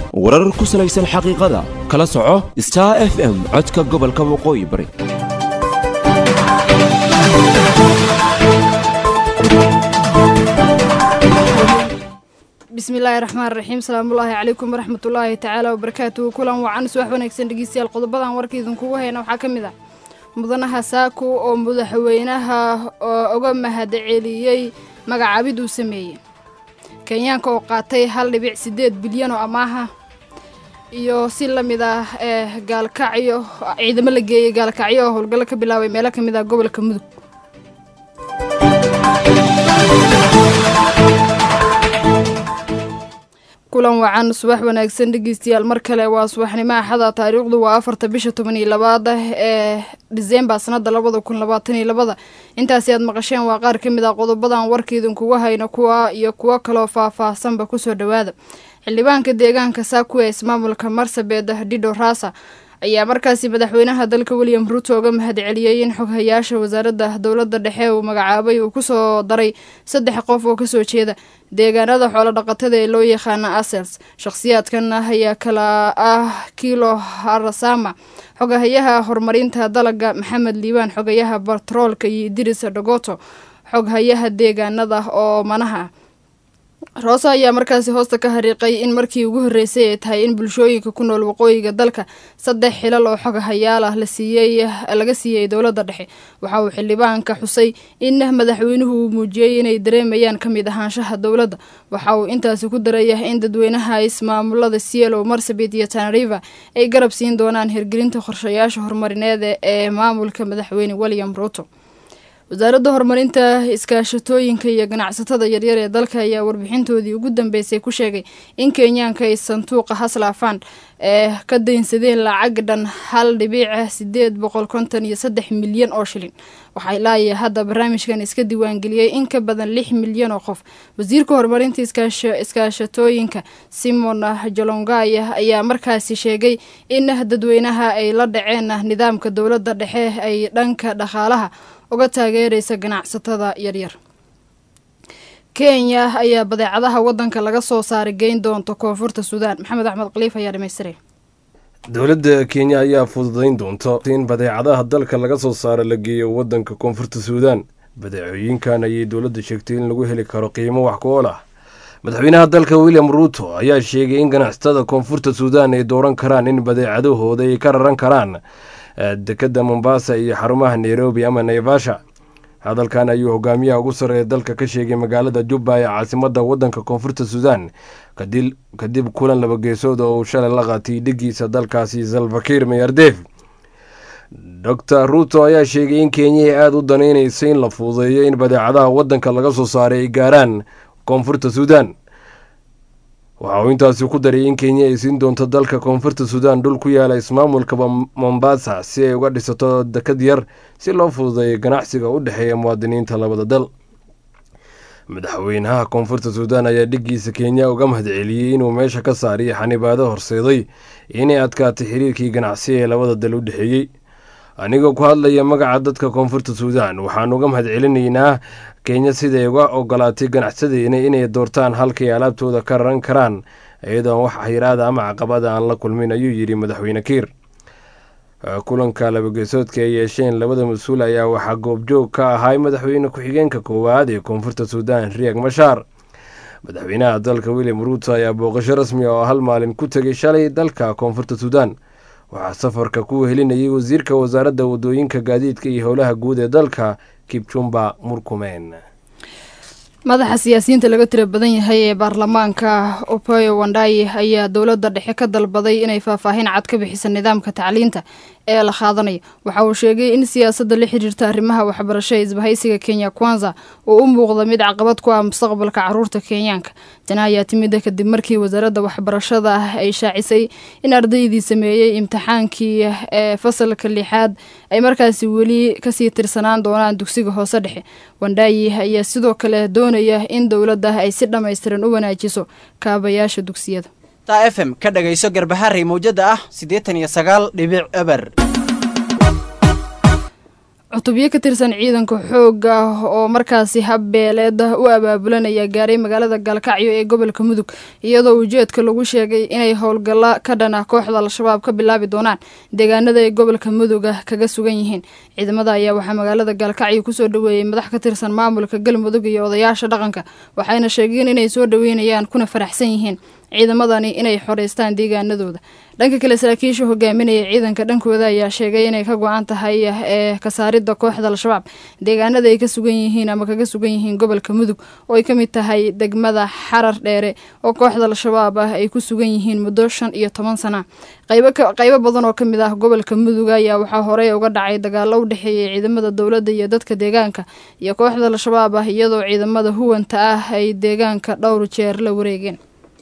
warar ku salaysan xaqiiqada kala soco star f m codka gobolka waqooyi bari bismillaahi raxmaan raxiim salaamullaahi calaykum waraxmatullaahi tacaala wabarakaatuhu kulan wacan subax wanaagsan dhegeystayaal qodobadan warkaidinkugu hayna waxaa ka mid ah mudanaha saako oo madaxweynaha uga mahadceliyey magacaabid uu sameeyey kenyaanka oo qaatay hal dhibic siddeed bilyan oo amaaha iyo si la mid ah ee gaalkacyo ciidamo la geeyey gaalkacyo oo howlgallo ka bilaabay meelo ka mid ah gobolka mudug kulan wacan subax wanaagsan dhegeystayaal mar kale waa subaxnimo axada taariikhdu waa afarta bisha toban iyo labaada ee disembar sanada labada kun labaatan iyo labada intaasi aad maqasheen waa qaar ka mid ah qodobadan warkiidinkuga hayno kuwa iyo kuwo kaloo faah-faahsanba kusoo dhawaada xildhibaanka deegaanka saakuwe ismaamulka marsabed dido rasa ayaa markaasi madaxweynaha dalka william ruuto uga mahadceliyey in xoghayaasha wasaaradda dowladda dhexe uu magacaabay uu kusoo daray saddex qof oo kasoo jeeda deegaanada xoolo dhaqatada ee loo yaqaana asels shakhsiyaadkan ayaa kala ah kilo harasama xogahayaha horumarinta dalaga maxamed liibaan xogayaha batroolka iyo idris dhagoto xoghayaha deegaanada oo manaha roose ayaa markaasi hoosta ka hariiqay in markii ugu horreysay ay tahay in bulshooyinka ku nool waqooyiga dalka saddex xilal oo xogahayaal ah la siiyey laga siiyey dowladda dhexe waxa uu xildhibaanka xusay in madaxweynuhu uu muujiyey inay dareemayaan ka mid ahaanshaha dowladda waxa uu intaasi ku daraya in dadweynaha ismaamulada cielo marsabit iyo tanariva ay garab siin doonaan hirgelinta qorshayaasha horumarineed ee maamulka madaxweyne william ruuto wasaaradda horumarinta iskaashatooyinka iyo ganacsatada yaryar ee dalka ayaa warbixintoodii ugu dambeysay ku sheegay in kenyaanka ay sanduuqa haslafan ee ka daynsadeen lacag dhan hal dhibiic sideed boqol konton iyo saddex milyan oo shilin waxaa ilaaya hadda barnaamijkan iska diiwaangeliyey in ka badan lix milyan oo qof wasiirka horumarinta iskaashatooyinka simon jolongaya ayaa markaasi sheegay in dadweynaha ay la dhaceen nidaamka dowladda dhexe ay dhanka dhaqaalaha uga taageeraysa ganacsatada yaryar kenya ayaa badeecadaha wadanka laga soo saaray geyn doonta koonfurta suudaan maxamed axmed khaliif ayaa dhamaystiray dowladda kenya ayaa fududayn doonta in badeecadaha dalka laga soo saaro la geeyo wadanka koonfurta suudaan badeecooyinkan ayay dowladda sheegtay in lagu heli karo qiimo wax ku ool ah madaxweynaha dalka william ruuto ayaa sheegay in ganacsatada koonfurta suudaan ay dooran karaan in badeecadahooda ay ka raran karaan dekadda mombasa iyo xarumaha nairobi ama naivasha hadalkan ayuu hogaamiyaha ugu sarreeya dalka ka sheegay magaalada jubba ee caasimadda waddanka koonfurta suudaan kadib kulan laba geesood oo uu shalay la qaatay dhigiisa dalkaasi salvakir mayardef doctor ruuto ayaa sheegay in kenya ay aada u danaynaysa in la fududeeyo in badeecadaha waddanka laga soo saaray ay gaaraan koonfurta suudaan waxa uu intaasi ku daray in kenya ay siin doonto dalka koonfurta suudaan dhul ku yaala ismaamulka mombasa si ay uga dhisato dekad yar si loo fududeeyo ganacsiga u dhexeeya muwaadiniinta labada dal madaxweynaha koonfurta suudaan ayaa dhigiisa kenya uga mahadceliyey inuu meesha ka saariyo xanibaado horseeday inay adkaatay xiriirkii ganacsi ee labada dal u dhexeeyey anigoo ku hadlaya magaca dadka koonfurta suudaan waxaan uga mahadcelinaynaa kenya siday uga ogolaatay ganacsadeena inay doortaan halkay alaabtooda ka raran karaan iyadoon wax xiraada ama caqabada aan la kulmin ayuu yidhi madaxweyne kiir kulanka labageesoodka ay yeesheen labada mas-uul ayaa waxaa goobjoog ka ahay madaxweyne ku-xigeenka koowaad ee koonfurta suudaan riyak mashaar madaxweynaha dalka william ruuto ayaa booqasho rasmi oo hal maalin ku tegay shalay dalka koonfurta suudaan waxaa safarka ku helinayay wasiirka wasaaradda wadooyinka gaadiidka iyo howlaha guud ee dalka kibjumba murkumeen madaxa siyaasiyiinta laga tira badan yahay ee baarlamaanka opoyo wandai ayaa dowladda dhexe ka dalbaday inay faahfaahin cad ka bixisa nidaamka tacliinta ee la qaadanayo waxa uu sheegay in siyaasadda la xiriirta arrimaha waxbarasho ee isbahaysiga kenya kwanza uu u muuqda mid caqabad ku ah mustaqbalka caruurta kenyaanka tani ayaa timida kadib markii wasaaradda waxbarashada ay shaacisay in ardaydii sameeyey imtixaankii ee fasalka lixaad ay markaasi weli kasii tirsanaan doonaan dugsiga hoose dhexe wandaayi ayaa sidoo kale doonaya in dowladda ay si dhammaystiran u wanaajiso kaabayaasha dugsiyada ta f m ka dhagayso garbaharey mawjada ah siddeetan iyo sagaal dhibic eber cutubyo ka tirsan ciidanka xoogga oo markaasi habbeeleed u abaabulanaya gaaray magaalada gaalkacyo ee gobolka mudug iyadoo ujeedka lagu sheegay inay howlgalla ka dhan ah kooxda al-shabaab ka bilaabi doonaan deegaanada ay gobolka muduga kaga sugan yihiin ciidamada ayaa waxaa magaalada gaalkacyo kusoo dhaweeyey madax ka tirsan maamulka galmudug iyo odayaasha dhaqanka waxayna sheegeen inay soo dhaweynayaan kuna faraxsan yihiin ciidamadani inay xoreystaan deegaanadooda dhanka kale saraakiisha hogaaminaya ciidanka dhankooda ayaa sheegay inay ka go-an tahay ee kasaaridda kooxda al-shabaab deegaanada ay ka sugan yihiin ama kaga sugan yihiin gobolka mudug oo ay ka mid tahay degmada xarar dheere oo kooxda al-shabaab ah ay ku sugan yihiin muddo shan iyo toban sana qaybo badan oo kamid ah gobolka mudug ayaa waxaa horey uga dhacay dagaalo u dhexeeyay ciidamada dowladda iyo dadka deegaanka iyo kooxda al-shabaab ah iyadoo ciidamada huwanta ah ay deegaanka dhowr jeer la wareegeen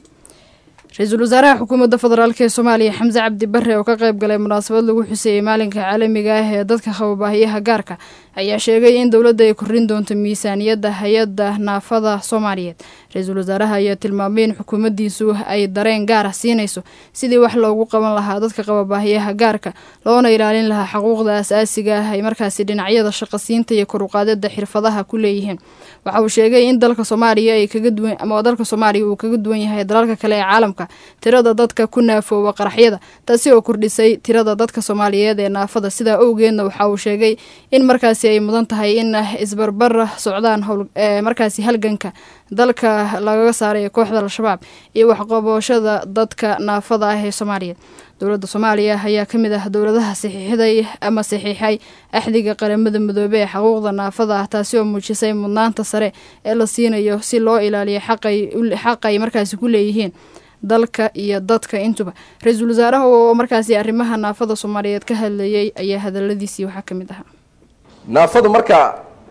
ra-iisul wasaaraha xukuumadda federaalk ee soomaaliya xamse cabdi bare oo ka qayb galay munaasabad lagu xuseeyey maalinka caalamiga ah ee dadka qaba baahiyaha gaarka ayaa sheegay in dowladda ay kordhin doonto miisaaniyadda hay-adda naafada soomaaliyeed ra-iisul wasaaraha ayaa tilmaamay in xukuumaddiisu ay dareen gaara siinayso sidii wax loogu qaban lahaa dadka qaba baahiyaha gaarka loona ilaalin lahaa xuquuqda asaasiga ah ay markaasi dhinacyada shaqasiinta iyo koruqaadada xirfadaha ku leeyihiin waxa uu sheegay in dalka soomaaliya ay kaga duwan ama dalka soomaaliya uu kaga duwan yahay dalalka kale ee caalamka tirada dadka ku naafooba qaraxyada taasi oo kordhisay tirada dadka soomaaliyeed ee naafada sidaa owgeedna waxa uu sheegay in markaasi ay mudan tahay in isbarbar socdaan markaasi halganka dalka lagaga saaray kooxda al-shabaab iyo waxqabooshada dadka naafada ah ee soomaaliyeed dowladda soomaaliya ayaa ka mid ah dowladaha saxiixday ama saxiixay axdiga qaramada midoobey ee xuquuqda naafada ah taasi oo muujisay mudnaanta sare ee la siinayo si loo ilaaliyo xaqay markaasi ku leeyihiin dalka iyo dadka intuba ra-iisul wasaaraha oo markaasi arrimaha naafada soomaaliyeed ka hadlayay ayaa hadaladiisii waxaa ka mid ahaa naafadu marka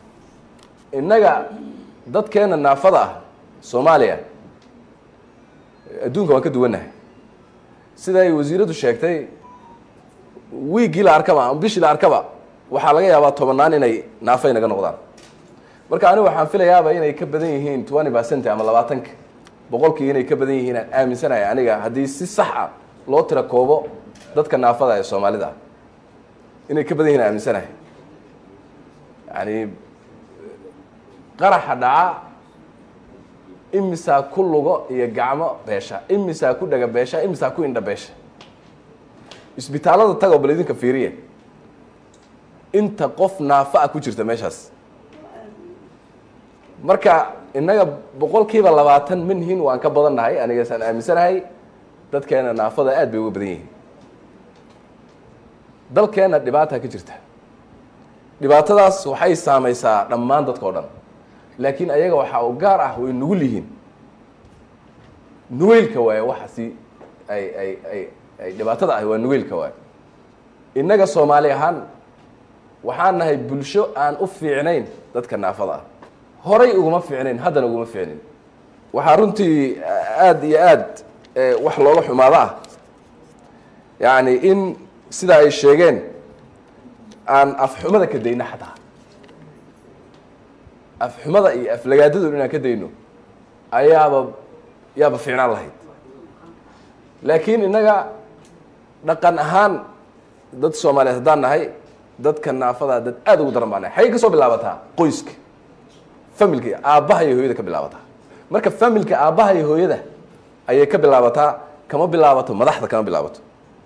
innaga dadkeena naafada ah soomaaliya adduunka waan ka duwannahay sida ay wasiiraddu sheegtay wiiggii la arkaba ama bishii la arkaba waxaa laga yaabaa tobannaan inay naafay naga noqdaan marka anigu waxaan filayaaba inay ka badan yihiin twenty percent ama labaatanka boqolkii inay ka badan yihiin aan aaminsanahay aniga haddii si sax a loo tira koobo dadka naafada ee soomaalida inay ka badan yihin aan aaminsanahay yani qaraxa dhaca imisaa ku lugo iyo gacmo beesha imisaa ku dhaga beesha imisaa ku indha beesha isbitaallada tagoo bal idinka fiiriya inta qof naafa a ku jirta meeshaas marka innaga boqolkiiba labaatan minhin waan ka badan nahay anigasaan aaminsanahay dadkeena naafada aad bay uga badan yihiin dalkeena dhibaata ka jirta dhibaatadaas waxay saamaysaa dhammaan dadka o dhan laakiin ayaga waxaa u gaar ah way nugul yihiin nugeylka waaye waxa si ay ay ay ay dhibaatada ahi waa nugeylka waaye innaga soomaali ahaan waxaan nahay bulsho aan u fiicnayn dadka naafada ah horay uguma fiicnayn haddana uguma fiicnayn waxaa runtii aada iyo aad wax looga xumaado ah yacni in sida ay sheegeen aan afxumada ka dayno xataa afxumada iyo aflagaadadu inaan ka dayno ayaaba yaaba fiicnaan lahayd laakiin innaga dhaqan ahaan dad soomaaliyeed haddaan nahay dadka naafada dad aada ugu daran baa nahay xaggay ka soo bilaabataa qoyska familka aabbaha iyo hooyada ka bilaabataa marka familka aabbaha iyo hooyada ayay ka bilaabataa kama bilaabato madaxda kama bilaabato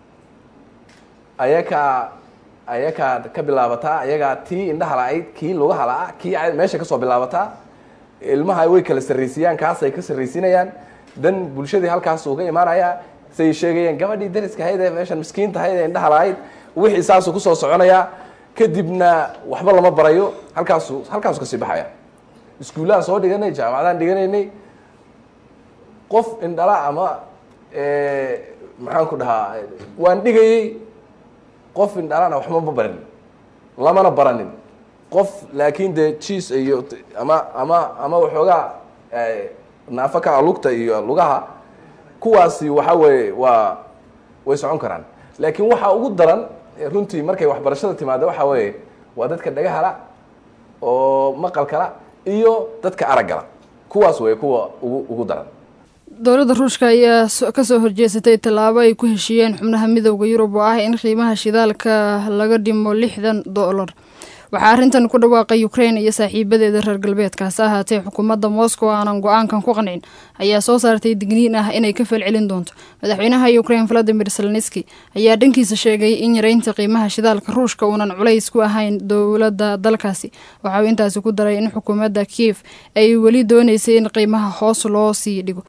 ayakaa ayakaa ka bilaabataa ayagaa tii indhaha la-ayd kii lugaha la-a kii meesha kasoo bilaabataa ilmaha way kala sarraysiiyaan kaasay ka sarraysiinayaan dan bulshadii halkaas uu ka imaanayaa say sheegayeen gabadhii dariska ahayd ee meeshan miskiinta ahayd ee indhaha la-ayd wixii saasuu kusoo soconayaa kadibna waxba lama barayo halkaasu halkaasu kasii baxaya iskuullaha soo dhiganay jaamacadaan dhiganaynay qof indhala ama maxaan ku dhahaa waan dhigayey qof indhalana waxba ma barin lamana baranin qof laakiin dee jiis iyo ama ama ama waxoogaa naafo ka a lugta iyo lugaha kuwaasi waxa weeye waa way socon karaan laakiin waxaa ugu daran runtii markay waxbarashada timaado waxa weeye waa dadka dhagahala oo maqalkala iyo dadka araggala kuwaas way kuwa ugu ugu daran dowladda ruushka ayaa kasoo horjeesatay tallaabo ay ku heshiiyeen xubnaha midowda yurub oo ah in qiimaha shidaalka laga dhimo lixdan dollar waxaa arrintan ku dhawaaqay ukrain iyo saaxiibadeeda reer galbeedkaasi ahaatee xukuumadda moscow aanan go-aankan ku qancin ayaa soo saartay digniin ah inay ka falcelin doonto madaxweynaha ukrain valadimir zelenski ayaa dhankiisa sheegay in yareynta qiimaha shidaalka ruushka uunan culays ku ahayn dowladda dalkaasi waxauu intaasi ku daray in xukuumadda kiev ay weli dooneysay in qiimaha hoos loo sii dhigo